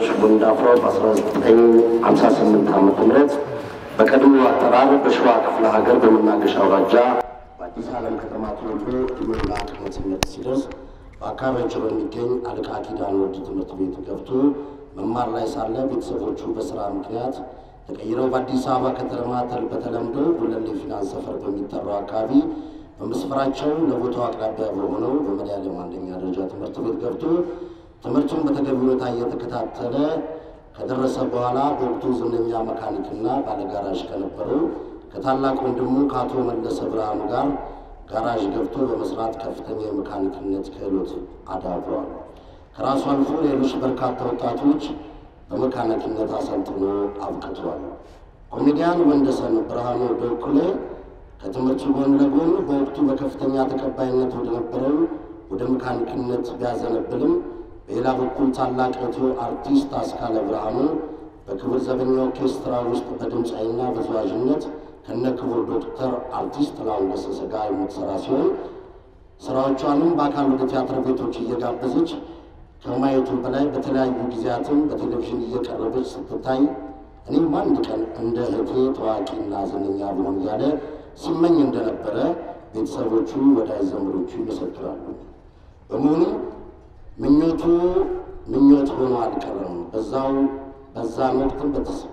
ጉንዳፍሮ በ1958 ዓ ም በቀድሞ አጠራር በሸዋ ክፍለ ሀገር በመናገሻ አውራጃ በአዲስ ዓለም ከተማ ተወልዶ ዕድሜውና አቅመ ትምህርት ሲደርስ በአካባቢያቸው በሚገኝ አለቃ ኪዳነ ወልድ ትምህርት ቤት ገብቶ መማር ላይ ሳለ ቤተሰቦቹ በስራ ምክንያት ተቀይረው በአዲስ አበባ ከተማ በተለምዶ ጉለሌ ፊናንስ ሰፈር በሚጠራው አካባቢ በመስፈራቸው ለቦታው አቅራቢያ በሆነው በመድኃኔዓለም አንደኛ ደረጃ ትምህርት ቤት ገብቶ ትምህርቱን በተገቢ ሁኔታ እየተከታተለ ከደረሰ በኋላ በወቅቱ ዝነኛ መካኒክና ባለጋራዥ ከነበረው ከታላቅ ወንድሙ ከአቶ መለሰ ብርሃኑ ጋር ጋራዥ ገብቶ በመስራት ከፍተኛ የመካኒክነት ክህሎት አዳብሯል። ከራሱ አልፎ ሌሎች በርካታ ወጣቶች በመካኒክነት አሰልጥኖ አብቅቷል። ኮሜዲያን ወንደሰን ብርሃኑ በኩሌ ከትምህርቱ ጎን ለጎን በወቅቱ በከፍተኛ ተቀባይነት ወደ ነበረው ወደ መካኒክነት ቢያዘነብልም በሌላ በኩል ታላቅ እህቱ አርቲስት አስካለ ብርሃኑ በክብር ዘበኛ ኦርኬስትራ ውስጥ በድምፃዊና በተዋዥነት ከነ ክቡር ዶክተር አርቲስት ጥላሁን ገሰሰ ጋር የምትሰራ ሲሆን ስራዎቿንም በአካል ወደ ቲያትር ቤቶች እየጋበዘች ከማየቱ በላይ በተለያዩ ጊዜያትም በቴሌቪዥን እየቀረበች ስትታይ እኔም አንድ ቀን እንደ እህቴ ታዋቂና ዝነኛ ብሆን እያለ ሲመኝ እንደነበረ ቤተሰቦቹ፣ ወዳጅ ዘመዶቹ ይመሰክራሉ። በመሆኑም ምኞቱ ምኞት ሆኖ አልቀረም። በዛው በዛን ወቅትም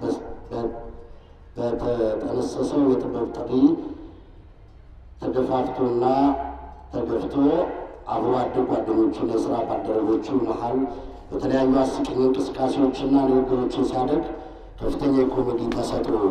በተጠነሰሰው የጥበብ ጥሪ ተገፋፍቶና ተገፍቶ አብሮ አደግ ጓደኞቹና የስራ ባልደረቦቹ መሀል በተለያዩ አስቂኝ እንቅስቃሴዎችና ንግግሮችን ሲያደርግ ከፍተኛ የኮሜዲ ተሰጥኦ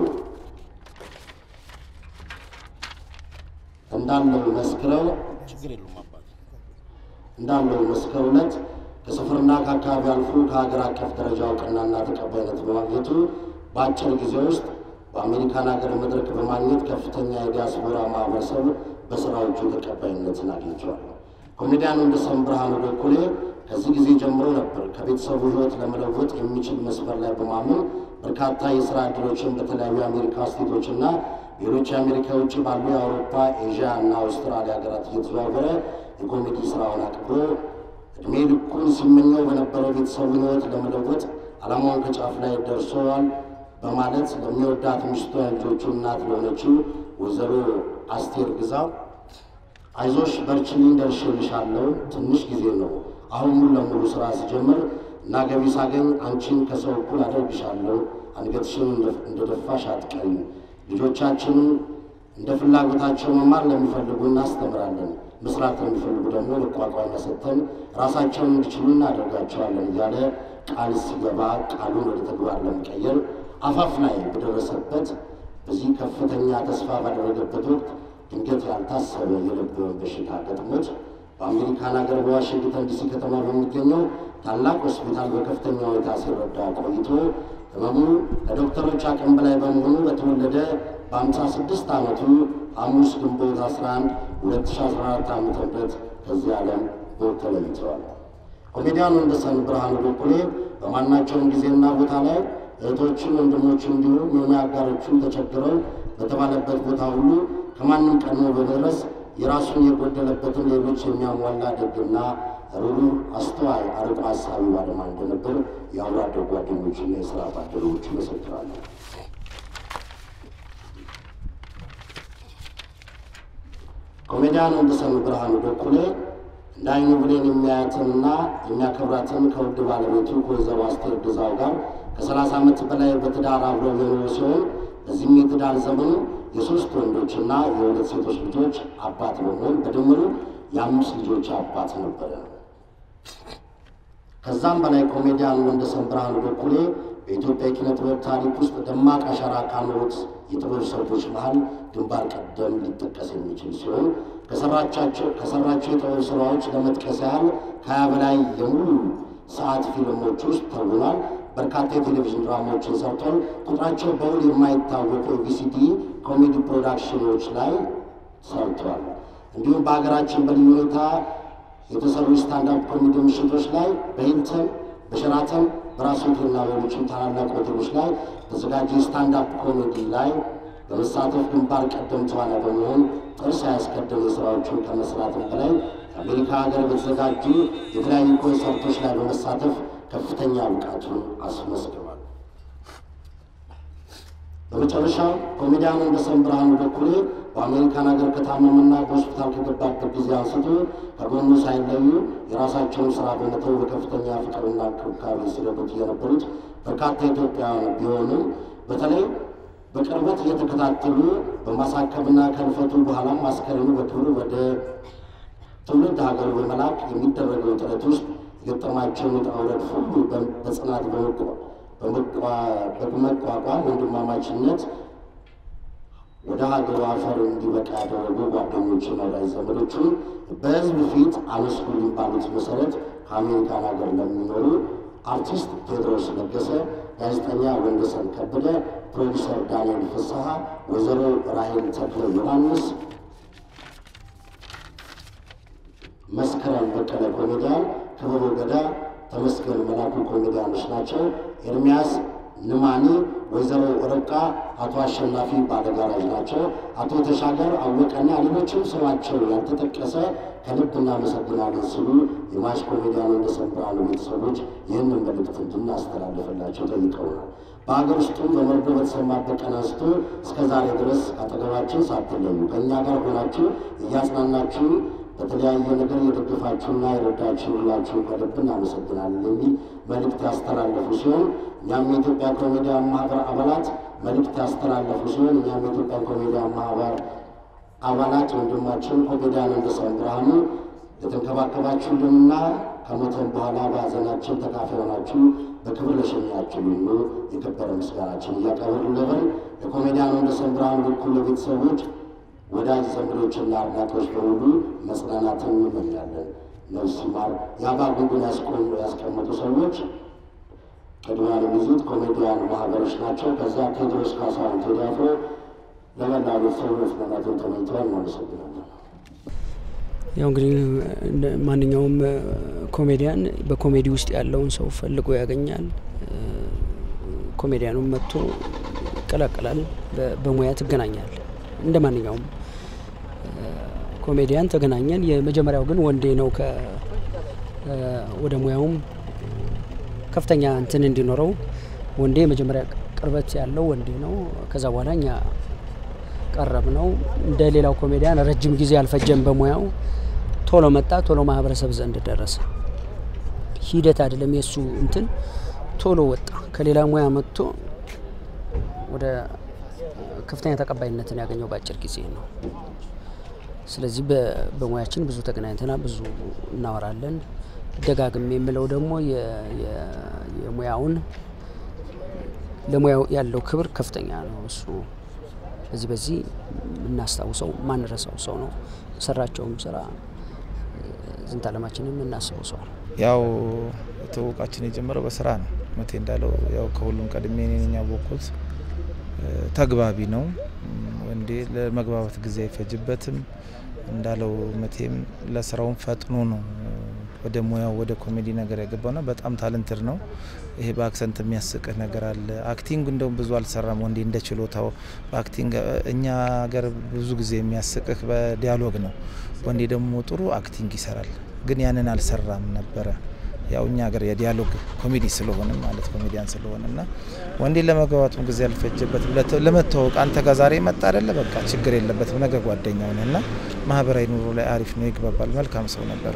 እንዳለው መስክረው ችግር የለውም አባት እንዳለው መስክረውለት ከስፍርና ከአካባቢ አልፎ ከሀገር አቀፍ ደረጃ እውቅናና ተቀባይነት በማግኘቱ በአጭር ጊዜ ውስጥ በአሜሪካን ሀገር መድረክ በማግኘት ከፍተኛ የዲያስፖራ ማህበረሰብ በስራዎቹ ተቀባይነትን አግኝተዋል። ኮሜዲያን ወንደሰን ብርሃኑ በኩሌ ከዚህ ጊዜ ጀምሮ ነበር ከቤተሰቡ ሕይወት ለመለወጥ የሚችል መስመር ላይ በማመን በርካታ የስራ ዕድሎችን በተለያዩ የአሜሪካ ስቴቶችና ሌሎች የአሜሪካ ውጭ ባሉ የአውሮፓ፣ ኤዥያ እና አውስትራሊያ ሀገራት እየተዘዋወረ የኮሜዲ ስራውን አክብሮ እድሜ ልኩን ሲመኘው በነበረው ቤተሰቡን ሕይወት ለመለወጥ ዓላማውን ከጫፍ ላይ ደርሰዋል በማለት ለሚወዳት ሚስቱ ልጆቹ እናት ለሆነችው ወይዘሮ አስቴር ግዛ አይዞሽ በርችልኝ፣ ደርሼልሻለሁ። ትንሽ ጊዜ ነው። አሁን ሙሉ ለሙሉ ስራ ሲጀምር እና ገቢ ሳገኝ አንቺን ከሰው እኩል አደርግሻለሁ። አንገትሽን እንደደፋሽ አትቀሪም። ልጆቻችንን እንደ ፍላጎታቸው መማር ለሚፈልጉ እናስተምራለን፣ መስራት ለሚፈልጉ ደግሞ መቋቋሚያ ሰጥተን ራሳቸውን እንዲችሉ እናደርጋቸዋለን እያለ ቃል ሲገባ ቃሉን ወደ ተግባር ለመቀየር አፋፍ ላይ በደረሰበት በዚህ ከፍተኛ ተስፋ ባደረገበት ወቅት ድንገት ያልታሰበ የልብ በሽታ ገጥሞት በአሜሪካን ሀገር በዋሽንግተን ዲሲ ከተማ በሚገኘው ታላቅ ሆስፒታል በከፍተኛ ሁኔታ ሲረዳ ቆይቶ ህመሙ ከዶክተሮች አቅም በላይ በመሆኑ በተወለደ በአምሳ ስድስት ዓመቱ ሐሙስ ግንቦት 11 2014 ዓ ም ከዚህ ዓለም ሞት ተለይተዋል። ኮሜዲያን ወንደሰን ብርሃኑ በኩሌ በማናቸውም ጊዜና ቦታ ላይ እህቶቹን ወንድሞቹ እንዲሁም የሙያ አጋሮቹ ተቸግረው በተባለበት ቦታ ሁሉ ከማንም ቀድሞ በመድረስ የራሱን የጎደለበትን ሌሎች የሚያሟላ ደግና ሩሩህ፣ አስተዋይ፣ አርቆ ሀሳቢ ባለማ እንደነበር የአብሮ አደግ ጓደኞችና የስራ ባልደረቦች ይመሰክራሉ። ኮሜዲያን ወንደሰን ብርሃኑ በኩሌ እንደ አይኑ ብሌን የሚያያትንና የሚያከብራትን ከውድ ባለቤቱ ከወይዘሮ አስቴር ግዛው ጋር ከሰላሳ ዓመት በላይ በትዳር አብረው የኖሩ ሲሆን በዚህም የትዳር ዘመኑ የሶስት ወንዶችና የሁለት ሴቶች ልጆች አባት በመሆን በድምሩ የአምስት ልጆች አባት ነበረ። ከዛም በላይ ኮሜዲያን ወንደሰን ብርሃኑ በኩሌ በኢትዮጵያ የኪነ ጥበብ ታሪክ ውስጥ ደማቅ አሻራ ካኖሩት የጥበብ ሰዎች መሃል ግንባር ቀደም ሊጠቀስ የሚችል ሲሆን ከሰራቸው የጥበብ ስራዎች ለመጥቀስ ያህል ከሀያ በላይ የሙሉ ሰዓት ፊልሞች ውስጥ ተውኗል። በርካታ የቴሌቪዥን ድራማዎችን ሰርቷል። ቁጥራቸው በውል የማይታወቁ የቪሲዲ ኮሜዲ ፕሮዳክሽኖች ላይ ሰርቷል። እንዲሁም በሀገራችን በልዩ ሁኔታ የተሰሩ ስታንዳፕ ኮሜዲ ምሽቶች ላይ በሂልተን፣ በሸራተን፣ በራስ ሆቴልና ሌሎችም ታላላቅ ሆቴሎች ላይ በተዘጋጀ ስታንዳፕ ኮሜዲ ላይ በመሳተፍ ግንባር ቀደም ተዋናይ በመሆን ጥርስ ያስቀደሙ ስራዎችን ከመስራትም በላይ ከአሜሪካ ሀገር በተዘጋጁ የተለያዩ ኮንሰርቶች ላይ በመሳተፍ ከፍተኛ ብቃቱን አስመስክሯል። በመጨረሻ ኮሜዲያን ወንደሰን ብርሃኑ በኩሌ በአሜሪካን ሀገር ከታመመና በሆስፒታል ከገባበት ጊዜ አንስቶ ከጎኑ ሳይለዩ የራሳቸውን ስራ በመተው በከፍተኛ ፍቅርና እንክብካቤ ሲረዱት የነበሩት በርካታ ኢትዮጵያውያን ቢሆኑም በተለይ በቅርበት እየተከታተሉ በማሳከብና ከልፈቱ በኋላም አስከሬኑ በክብር ወደ ትውልድ ሀገሩ በመላክ የሚደረገው ጥረት ውስጥ የገጠማቸውን ውጣ ውረድ ሁሉ በጽናት በመቋቋም ወንድማማችነት ወደ ሀገሩ አፈር እንዲበቃ ያደረጉ ጓደኞችን፣ ወዳጅ ዘመዶቹን በህዝብ ፊት አመስግኑኝ ባሉት መሰረት ከአሜሪካን ሀገር ለሚኖሩ አርቲስት ቴዎድሮስ ለገሰ፣ ጋዜጠኛ ወንደሰን ከበደ፣ ፕሮዲሰር ዳንኤል ፍስሐ፣ ወይዘሮ ራሄል ተክለ ዮሐንስ፣ መስከረም በቀለ ኮሜዲያን፣ ክብሩ ገዳ፣ ተመስገን መላኩ ኮሜዲያኖች ናቸው። ኤርሚያስ ንማኒ፣ ወይዘሮ ረቃ፣ አቶ አሸናፊ ባለጋራጅ ናቸው። አቶ ተሻገር አወቀና ሌሎችም ስማቸው ያልተጠቀሰ ከልብ እናመሰግናለን ሲሉ የማሽ ኮሜዲያን ወንደሰን ብርሃኑ ቤተሰቦች ይህንን መልእክት እንድናስተላልፍላቸው ጠይቀውናል። በሀገር ውስጡም በመርዶ በተሰማበት ቀን አንስቶ እስከ ዛሬ ድረስ አጠገባችን ሳትለዩ ከእኛ ጋር ሆናችሁ እያጽናናችሁ በተለያየ ነገር የደገፋችሁና የረዳችሁ ሁላችሁን ከልብ እናመሰግናለን የሚል መልእክት ያስተላለፉ ሲሆን እኛም የኢትዮጵያ ኮሜዲያን ማህበር አባላት መልእክት ያስተላለፉ ሲሆን እኛም የኢትዮጵያ ኮሜዲያን ማህበር አባላት ወንድማችን ኮሜዲያን ወንደሰን ብርሃኑ ለተንከባከባችሁልንና ከሞተን በኋላ በሀዘናችን ተካፋይ ሆናችሁ በክብር ለሸኛችሁ ሁሉ የከበረ ምስጋናችን እያቀረብን ለኮሜዲያን ወንደሰን ብርሃኑ በኩል ለቤተሰቦች ወዳጅ ዘመዶችና አድናቂዎች በሙሉ መጽናናትን እንመኛለን። ነፍስ ይማር። የአባ ጉንጉን ያስቀመጡ ሰዎች ቅድሚያ የሚይዙት ኮሜዲያን ማህበሮች ናቸው። ከዚያ ቴዎድሮስ ካሳሁን ቴዲ አፍሮ ለመላ ቤተሰቡ መጽናናትን ተመኝተዋል። እናመሰግናለን። ያው እንግዲህ ማንኛውም ኮሜዲያን በኮሜዲ ውስጥ ያለውን ሰው ፈልጎ ያገኛል። ኮሜዲያኑም መጥቶ ይቀላቀላል። በሙያ ትገናኛል። እንደ ማንኛውም ኮሜዲያን ተገናኘን። የመጀመሪያው ግን ወንዴ ነው። ወደ ሙያውም ከፍተኛ እንትን እንዲኖረው ወንዴ የመጀመሪያ ቅርበት ያለው ወንዴ ነው። ከዛ በኋላ እኛ ቀረብ ነው። እንደ ሌላው ኮሜዲያን ረጅም ጊዜ አልፈጀም። በሙያው ቶሎ መጣ፣ ቶሎ ማህበረሰብ ዘንድ ደረሰ። ሂደት አይደለም የእሱ እንትን ቶሎ ወጣ። ከሌላ ሙያ መጥቶ ወደ ከፍተኛ ተቀባይነትን ያገኘው በአጭር ጊዜ ነው። ስለዚህ በሙያችን ብዙ ተገናኝተናል፣ ብዙ እናወራለን። ደጋግም የምለው ደግሞ የሙያውን ለሙያው ያለው ክብር ከፍተኛ ነው። እሱ በዚህ በዚህ የምናስታውሰው ማንረሳው ሰው ነው። የሰራቸውም ስራ ዝንተ ዓለማችንም የምናስበው ሰው ነው። ያው ትውውቃችን የጀመረው በስራ ነው። መቴ እንዳለው ያው ከሁሉም ቀድሜ እኔን ያወቅኩት ተግባቢ ነው። ወንዴ ለመግባባት ጊዜ አይፈጅበትም። እንዳለው መቴም ለስራውን ፈጥኖ ነው ወደ ሙያው ወደ ኮሜዲ ነገር ያገባውና በጣም ታለንትድ ነው። ይሄ በአክሰንት የሚያስቅህ ነገር አለ። አክቲንግ እንደውም ብዙ አልሰራም ወንዴ እንደ ችሎታው በአክቲንግ እኛ ሀገር ብዙ ጊዜ የሚያስቅህ በዲያሎግ ነው። ወንዴ ደግሞ ጥሩ አክቲንግ ይሰራል፣ ግን ያንን አልሰራም ነበረ። ያው እኛ ሀገር የዲያሎግ ኮሜዲ ስለሆነ ማለት ኮሜዲያን ስለሆነ እና ወንዴ ለመግባባቱም ጊዜ አልፈጀበትም። ለመተዋወቅ አንተ ጋር ዛሬ መጣ አይደለ በቃ ችግር የለበትም። ነገ ጓደኛው ነህ እና ማህበራዊ ኑሮ ላይ አሪፍ ነው፣ ይግባባል። መልካም ሰው ነበረ።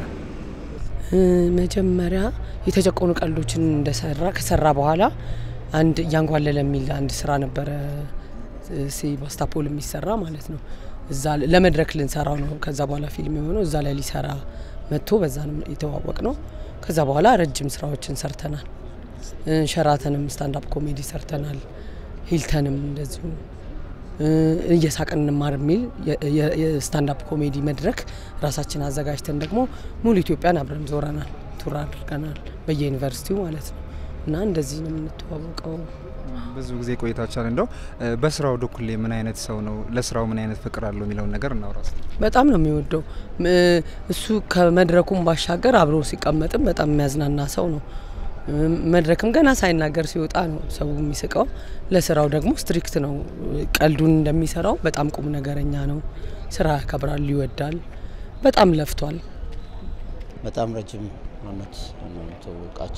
መጀመሪያ የተጨቆኑ ቀልዶችን እንደሰራ ከሰራ በኋላ አንድ እያንጓለለ የሚል አንድ ስራ ነበረ ሴባስታፖል የሚሰራ ማለት ነው። እዛ ለመድረክ ልንሰራው ነው። ከዛ በኋላ ፊልም የሆነው እዛ ላይ ሊሰራ መጥቶ በዛ ነው የተዋወቅ ነው። ከዛ በኋላ ረጅም ስራዎችን ሰርተናል። ሸራተንም ስታንዳፕ ኮሜዲ ሰርተናል። ሂልተንም እንደዚሁ እየሳቅን እንማር የሚል የስታንዳፕ ኮሜዲ መድረክ ራሳችን አዘጋጅተን ደግሞ ሙሉ ኢትዮጵያን አብረን ዞረናል፣ ቱር አድርገናል በየዩኒቨርሲቲው ማለት ነው። እና እንደዚህ ነው የምንተዋወቀው። ብዙ ጊዜ ቆይታችኋል። እንደው በስራው በኩል ምን አይነት ሰው ነው? ለስራው ምን አይነት ፍቅር አለው የሚለውን ነገር እናውራ። በጣም ነው የሚወደው እሱ። ከመድረኩም ባሻገር አብሮ ሲቀመጥም በጣም የሚያዝናና ሰው ነው። መድረክም ገና ሳይናገር ሲወጣ ነው ሰው የሚስቀው። ለስራው ደግሞ ስትሪክት ነው። ቀልዱን እንደሚሰራው በጣም ቁም ነገረኛ ነው። ስራ ያከብራል፣ ይወዳል። በጣም ለፍቷል። በጣም ረጅም አመት ነው የተዋወቃቸው።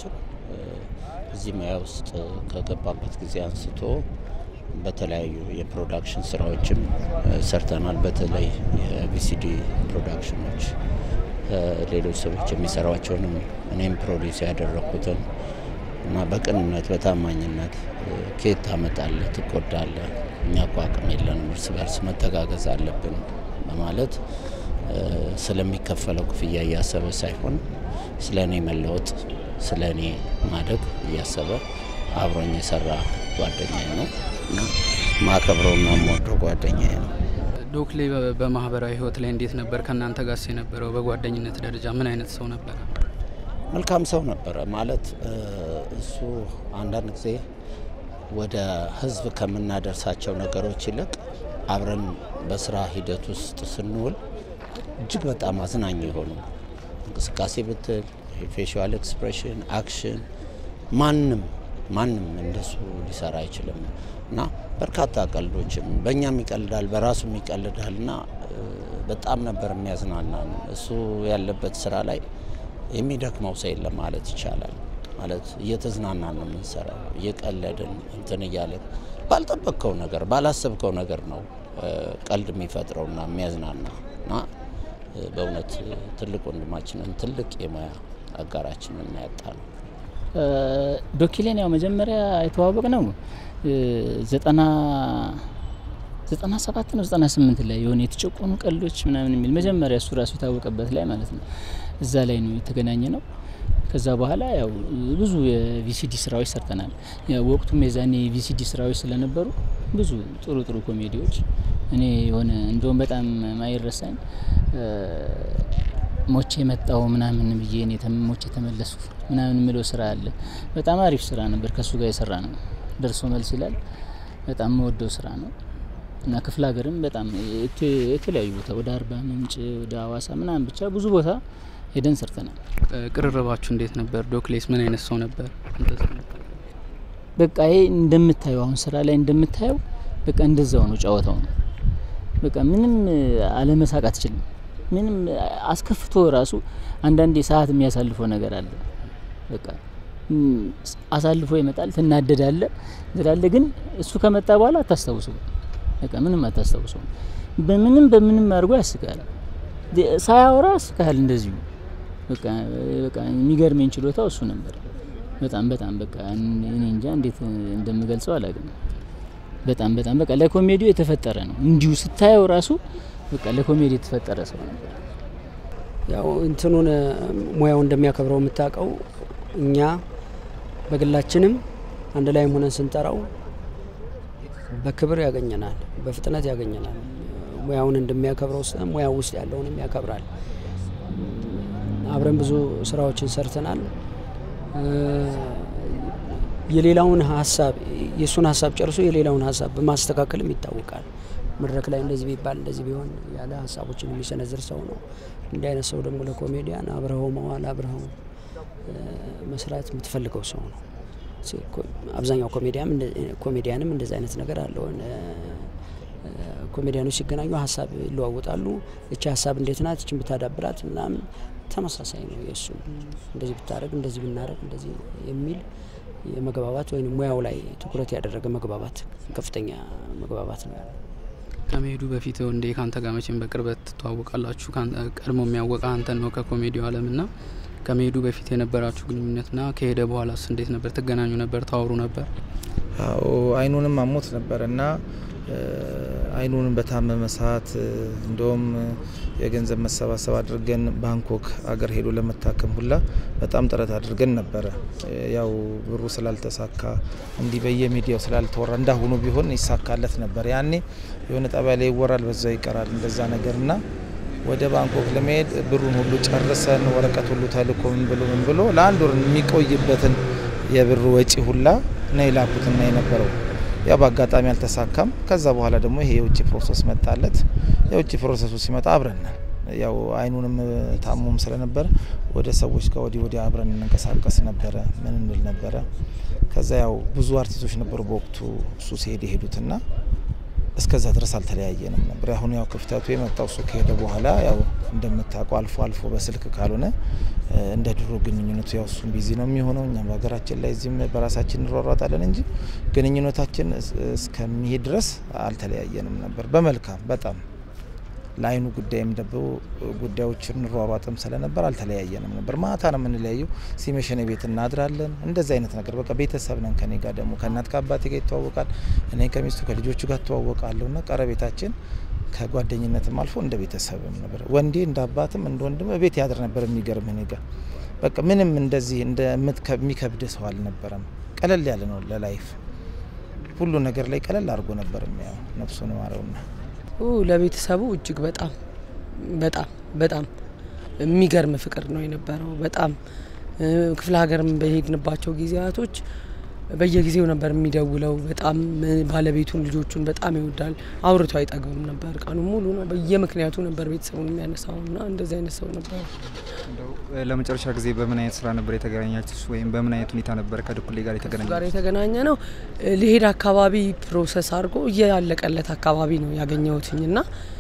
እዚህ ሙያ ውስጥ ከገባበት ጊዜ አንስቶ በተለያዩ የፕሮዳክሽን ስራዎችም ሰርተናል። በተለይ የቪሲዲ ፕሮዳክሽኖች ሌሎች ሰዎች የሚሰሯቸውንም እኔም ፕሮዲስ ያደረግኩትን እና በቅንነት በታማኝነት ከየት ታመጣለህ፣ ትጎዳለህ፣ እኛ እኮ አቅም የለንም፣ እርስ በርስ መተጋገዝ አለብን በማለት ስለሚከፈለው ክፍያ እያሰበ ሳይሆን ስለ እኔ መለወጥ፣ ስለ እኔ ማደግ እያሰበ አብሮኝ የሰራ ጓደኛዬ ነው እና ማከብረውና የምወደው ጓደኛዬ ነው። ዶክሌ በማህበራዊ ህይወት ላይ እንዴት ነበር? ከእናንተ ጋርስ የነበረው በጓደኝነት ደረጃ ምን አይነት ሰው ነበረ? መልካም ሰው ነበረ ማለት እሱ አንዳንድ ጊዜ ወደ ህዝብ ከምናደርሳቸው ነገሮች ይልቅ አብረን በስራ ሂደት ውስጥ ስንውል እጅግ በጣም አዝናኝ የሆኑ እንቅስቃሴ ብትል ፌሽዋል ኤክስፕሬሽን፣ አክሽን ማንም ማንም እንደሱ ሊሰራ አይችልም እና በርካታ ቀልዶችም በእኛም ይቀልዳል፣ በራሱም ይቀልዳል እና በጣም ነበር የሚያዝናናን። እሱ ያለበት ስራ ላይ የሚደክመው ሰው የለም ማለት ይቻላል። ማለት እየተዝናናን ነው የምንሰራው፣ እየቀለድን እንትን እያለን ባልጠበቅከው ነገር ባላሰብከው ነገር ነው ቀልድ የሚፈጥረውና የሚያዝናና እና በእውነት ትልቅ ወንድማችንን ትልቅ የሙያ አጋራችንን ያጣ ነው። ዶኪሌን ያው መጀመሪያ የተዋወቅ ነው ዘጠና ዘጠና ሰባት ነው ዘጠና ስምንት ላይ የሆነ የተጨቆኑ ቀልዶች ምናምን የሚል መጀመሪያ እሱ ራሱ የታወቀበት ላይ ማለት ነው። እዛ ላይ ነው የተገናኘ ነው። ከዛ በኋላ ያው ብዙ የቪሲዲ ስራዎች ሰርተናል። ወቅቱም የዛኔ የቪሲዲ ስራዎች ስለነበሩ ብዙ ጥሩ ጥሩ ኮሜዲዎች እኔ የሆነ እንደውም በጣም ማይረሳኝ ሞቼ የመጣው ምናምን ብዬ እኔ ሞቼ የተመለስኩ ምናምን የምለው ስራ አለ። በጣም አሪፍ ስራ ነበር። ከእሱ ጋር የሰራ ነው። ደርሶ መልስ ይላል። በጣም መወደው ስራ ነው እና ክፍለ ሀገርም በጣም የተለያዩ ቦታ ወደ አርባ ምንጭ ወደ ሀዋሳ ምናምን ብቻ ብዙ ቦታ ሄደን ሰርተናል። ቅርርባችሁ እንዴት ነበር? ዶክሌስ ምን አይነት ሰው ነበር? በቃ ይሄ እንደምታየው አሁን ስራ ላይ እንደምታየው በቃ እንደዛው ነው፣ ጨዋታው ነው። በቃ ምንም አለመሳቅ አትችልም። ምንም አስከፍቶ ራሱ አንዳንዴ ሰዓት የሚያሳልፈው ነገር አለ። በቃ አሳልፎ ይመጣል፣ ትናደዳለ ትላለ። ግን እሱ ከመጣ በኋላ አታስታውሰው፣ በቃ ምንም አታስታውሰው። በምንም በምንም አድርጎ ያስቃል። ሳያወራ ያስቃል እንደዚሁ። በቃ በቃ የሚገርመኝ ችሎታው እሱ ነበር። በጣም በጣም በቃ እኔ እንጃ እንዴት እንደምገልጸው አላውቅም። በጣም በጣም በቃ ለኮሜዲው የተፈጠረ ነው። እንዲሁ ስታየው ራሱ በቃ ለኮሜዲ የተፈጠረ ሰው ነበር። ያው እንትኑን ሙያው እንደሚያከብረው የምታውቀው እኛ በግላችንም አንድ ላይም ሆነን ስንጠራው በክብር ያገኘናል፣ በፍጥነት ያገኘናል። ሙያውን እንደሚያከብረው ሙያው ውስጥ ያለውንም ያከብራል። አብረን ብዙ ስራዎችን ሰርተናል። የሌላውን ሀሳብ የእሱን ሀሳብ ጨርሶ የሌላውን ሀሳብ በማስተካከልም ይታወቃል። መድረክ ላይ እንደዚህ ቢባል እንደዚህ ቢሆን ያለ ሀሳቦችን የሚሰነዝር ሰው ነው። እንዲህ አይነት ሰው ደግሞ ለኮሜዲያን አብረኸው መዋል አብረኸው መስራት የምትፈልገው ሰው ነው። አብዛኛው ኮሜዲያንም እንደዚህ አይነት ነገር አለው። ኮሜዲያኖች ሲገናኙ ሀሳብ ይለዋወጣሉ። እቺ ሀሳብ እንዴት ናት? እችን ብታዳብራት ምናምን ተመሳሳይ ነው የእሱ እንደዚህ ብታደረግ እንደዚህ ብናደረግ እንደዚህ የሚል የመግባባት ወይም ሙያው ላይ ትኩረት ያደረገ መግባባት ከፍተኛ መግባባት ነው ያለው። ከመሄዱ በፊት እንዴ ከአንተ ጋር መቼም በቅርበት ትተዋወቃላችሁ። ቀድሞ የሚያወቀ አንተን ነው ከኮሜዲው ዓለም ና ከመሄዱ በፊት የነበራችሁ ግንኙነትና ከሄደ በኋላስ እንዴት ነበር? ትገናኙ ነበር? ታወሩ ነበር? አዎ አይኑንም አሞት ነበር እና አይኑንም በታመመ ሰዓት እንደውም የገንዘብ መሰባሰብ አድርገን ባንኮክ አገር ሄዶ ለመታከም ሁላ በጣም ጥረት አድርገን ነበረ። ያው ብሩ ስላልተሳካ እንዲህ በየሚዲያው ስላልተወራ እንዳሁኑ ቢሆን ይሳካለት ነበር። ያኔ የሆነ ጣቢያ ላይ ይወራል፣ በዛው ይቀራል እንደዛ ነገር እና ወደ ባንኮክ ለመሄድ ብሩን ሁሉ ጨርሰን ወረቀት ሁሉ ተልኮ ምን ብሎ ምን ብሎ ለአንድ ወር የሚቆይበትን የብር ወጪ ሁላ ነው የላኩትና የነበረው ያው በአጋጣሚ አልተሳካም። ከዛ በኋላ ደግሞ ይሄ የውጭ ፕሮሰስ መጣለት። የውጭ ፕሮሰሱ ሲመጣ አብረን ያው አይኑንም ታሞም ስለነበረ ወደ ሰዎች ጋር ወዲህ ወዲህ አብረን እንንቀሳቀስ ነበረ፣ ምን እንል ነበረ። ከዛ ያው ብዙ አርቲስቶች ነበሩ በወቅቱ እሱ ሲሄድ የሄዱትና እስከዛ ድረስ አልተለያየንም ነበር። አሁን ያው ክፍተቱ የመጣው እሱ ከሄደ በኋላ ያው እንደምታውቀው አልፎ አልፎ በስልክ ካልሆነ እንደ ድሮ ግንኙነቱ ያው እሱም ቢዚ ነው የሚሆነው። እኛም በሀገራችን ላይ እዚህም በራሳችን እንሯሯጣለን እንጂ ግንኙነታችን እስከሚሄድ ድረስ አልተለያየንም ነበር። በመልካም በጣም ለአይኑ ጉዳይም ደብ ጉዳዮችን እንሯሯጥም ስለነበር አልተለያየንም ነበር። ማታ ነው የምንለያየው። ሲመሸን ቤት እናድራለን። እንደዚህ አይነት ነገር በቃ ቤተሰብ ነን። ከኔ ጋር ደግሞ ከእናት ከአባቴ ጋር ይተዋወቃል። እኔ ከሚስቱ ከልጆቹ ጋር እተዋወቃለሁ እና ቀረቤታችን ከጓደኝነትም አልፎ እንደ ቤተሰብም ነበር። ወንዴ እንደ አባትም እንደ ወንድም ቤት ያድር ነበር። የሚገርም እኔ ጋር በቃ ምንም እንደዚህ እንደሚከብድ ሰው አልነበረም። ቀለል ያለ ነው ለላይፍ ሁሉ ነገር ላይ ቀለል አድርጎ ነበር የሚያው ነፍሱን ማረውና ለቤተሰቡ እጅግ በጣም በጣም በጣም የሚገርም ፍቅር ነው የነበረው። በጣም ክፍለ ሀገርም በሄድንባቸው ጊዜያቶች በየጊዜው ነበር የሚደውለው። በጣም ባለቤቱን ልጆቹን በጣም ይወዳል። አውርቶ አይጠግብም ነበር። ቀኑ ሙሉ ነው በየምክንያቱ ነበር ቤተሰቡን የሚያነሳው እና እንደዚህ አይነት ሰው ነበር። ለመጨረሻ ጊዜ በምን አይነት ስራ ነበር የተገናኛችሁት? ወይም በምን አይነት ሁኔታ ነበር ከድኩሌ ጋር የተገናኘ ጋር የተገናኘ ነው? ሊሄድ አካባቢ ፕሮሰስ አድርጎ እያለቀለት አካባቢ ነው ያገኘሁትኝ እና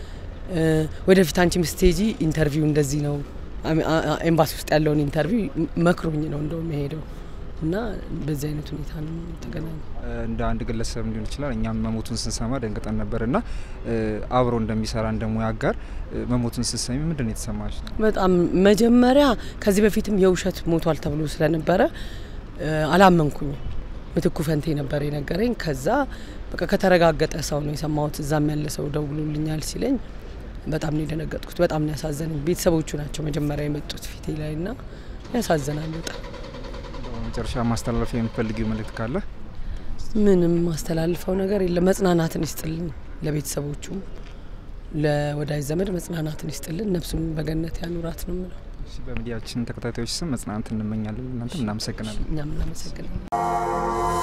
ወደፊት አንቺ ምስቴጂ ኢንተርቪው እንደዚህ ነው ኤምባሲ ውስጥ ያለውን ኢንተርቪው መክሮኝ ነው እንደውም የሄደው እና በዚህ አይነት ሁኔታ ነው የተገናኘ። እንደ አንድ ግለሰብ ሊሆን ይችላል። እኛም መሞቱን ስንሰማ ደንግጠን ነበር እና አብሮ እንደሚሰራ እንደ ሙያ አጋር መሞቱን ስትሰሚ ምንድን ነው የተሰማሽ? በጣም መጀመሪያ ከዚህ በፊትም የውሸት ሞቷል ተብሎ ስለነበረ አላመንኩኝም። ምትኩ ፈንቴ ነበር የነገረኝ። ከዛ በቃ ከተረጋገጠ ሰው ነው የሰማሁት። እዛም ያለ ሰው ደውሎልኛል ሲለኝ በጣም ነው የደነገጥኩት። በጣም ነው ያሳዘነኝ። ቤተሰቦቹ ናቸው መጀመሪያ የመጡት ፊቴ ላይ እና ያሳዝናል በጣም። መጨረሻ ማስተላለፍ የምትፈልጊው መልእክት ካለ? ምንም ማስተላልፈው ነገር የለም። መጽናናትን ይስጥልን፣ ለቤተሰቦቹም ለወዳጅ ዘመድ መጽናናትን ይስጥልን፣ ነፍሱን በገነት ያኑራት ነው የምለው። በሚዲያችን ተከታታዮች ስም መጽናናት እንመኛለን። እናንተም እናመሰግናለን። እኛም እናመሰግናለን።